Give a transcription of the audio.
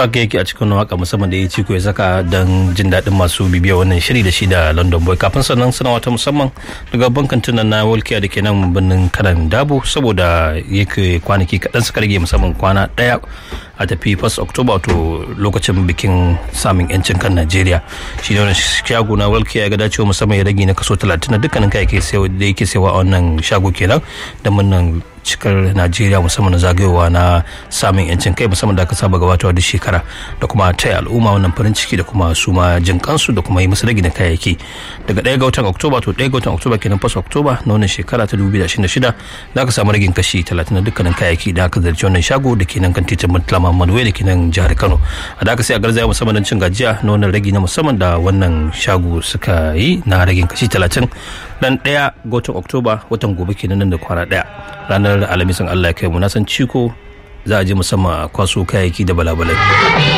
haka yake a cikin waka musamman da ya ciko ya saka don jin daɗin masu bibiya wannan shiri da shi da london boy kafin sannan suna wata musamman daga bankan tunan na walkiya da ke nan birnin kanan dabo saboda yake kwanaki kaɗan suka rage musamman kwana ɗaya a tafi 1 october to lokacin bikin samun yancin kan najeriya shi ne wani shago na walkiya ya ga dacewa musamman ya rage na kaso 30 na dukkanin kayayyaki da yake sayawa a wannan shago kenan da munnan cikar najeriya musamman na zagayowa na samun yancin kai musamman da aka saba gabatarwa duk shekara da kuma taya al'umma wannan farin ciki da kuma su ma jin kansu da kuma yi musu ragi na kayayyaki daga ɗaya ga watan oktoba to ɗaya ga watan oktoba kenan fas oktoba na wannan shekara ta 2026 za ka samu ragin kashi 30 na dukkanin kayayyaki da aka zarci wannan shago da ke nan kan titin murtala muhammadu da ke nan jihar kano a da aka sai a garzaya musamman don cin gajiya na wannan ragi na musamman da wannan shago suka yi na ragin kashi 30 dan ɗaya ga watan oktoba watan gobe kenan nan da kwana ɗaya ranar alhamisin allah ya kai mu na san ciko za a je musamman a kwaso kayayyaki da balabalai